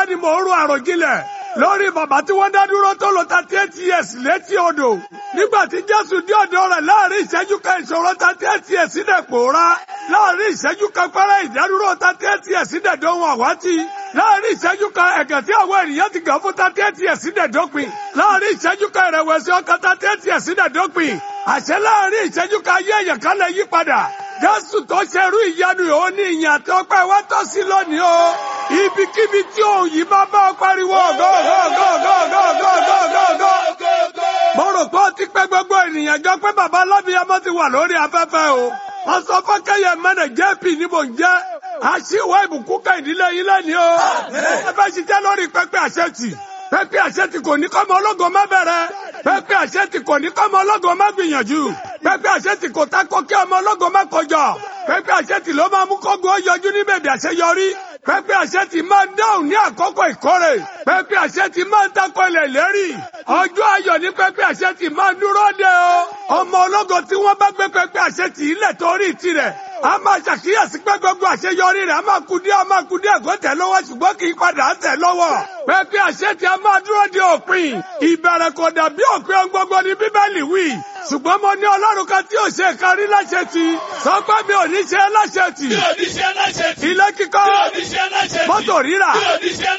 ni mò ń ro àròjinlẹ̀ lórí bàbá tí wọ́n dá dúró tó lò thirty eight years létí odò nígbà tí Jésù dé ọ̀dọ̀ rẹ̀ láàrin ìṣẹ́jú kan ìṣòro thirty eight years dẹ̀ pòórá láàrin ìṣẹ́jú kan pẹ́rẹ́ ìdádúró thirty eight years dẹ̀ dóhun àwátì láàrin ìṣẹ́jú kan ẹ̀gẹ̀ tí àwọn ènìyàn ti gàn fún thirty eight years dẹ̀ dópin láàrin ìṣẹ́jú kan ìrẹ̀wẹ̀sì ọkàn thirty eight years dẹ̀ dópin àṣẹ láàrin ìṣẹ́jú kan ayé èèyàn kan lè yí padà Jésù tó ṣerú ìyanu yìí ó ní ìyìn àti ọpẹ́ wa tọ́ sí lónìí o ibikíbi tí òun yìí bá bá ọ pariwo gọ́gọ́gọ́gọ́gọ́gọ́gọ́gọ́. mo rò pé ó ti pẹ́ gbogbo ènìyàn jọ pé bàbá alábìyamọ ti wà lórí afẹ́fẹ́ o wọ́n sọ fún kẹ́yẹ mẹ́nẹ̀ jp ní mò ń jẹ́ àṣìwọ́ ìbùkún ká ìdílé yín lẹ́ni o ẹ fẹ́ ṣiṣẹ́ lórí pẹ́pẹ́ àṣetì pẹ́pẹ́ àṣetì kò ní kọ́mọ ológo má bẹ̀rẹ̀ pẹ́pẹ́ àṣetì kò ní kọ́mọ ológo má gbìyànjú pẹ́pẹ́ àṣetì kò tako kí ọmọ ológo má kọjọ pẹ́pẹ́ àṣetì ló máa mú kógo yọjú ní bèbè àṣeyọrí pẹ́pẹ́ àṣetì máa dáhùn ní àkókò ìkórè pẹ́pẹ́ àṣetì máa ń tako ilẹ̀ ìlérí ọjọ́ ayọ̀ ní pẹ́pẹ́ àṣetì máa dúró de o ọmọ ológo tí wọ́n bá gbé pẹ́pẹ́ àṣetì ilẹ̀ torí tirẹ̀ a máa ṣàkíyèsí pé gbogbo àṣeyọrí rẹ̀ a máa kú díẹ̀ a máa kú díẹ̀ kó tẹ̀ lọ́wọ́ ṣùgbọ́n kì í padà tẹ̀ lọ́wọ́. pẹ́pẹ́ àṣetì a máa dúró de òpin ìbẹ̀rẹ̀ kò dàbí òpin ohun gbogbo ní bíbélì wí. ṣùgbọ́n mo ní ọlọ́run kan tí ò ṣe kárí láṣetì sọ pé mi ò ní ṣe láṣetì. Mi ò ní ṣe láṣẹ tì. ilé kíkọ́ Mi ò ní ṣe láṣẹ tì. mọ́tò rírà Mi ò ní ṣe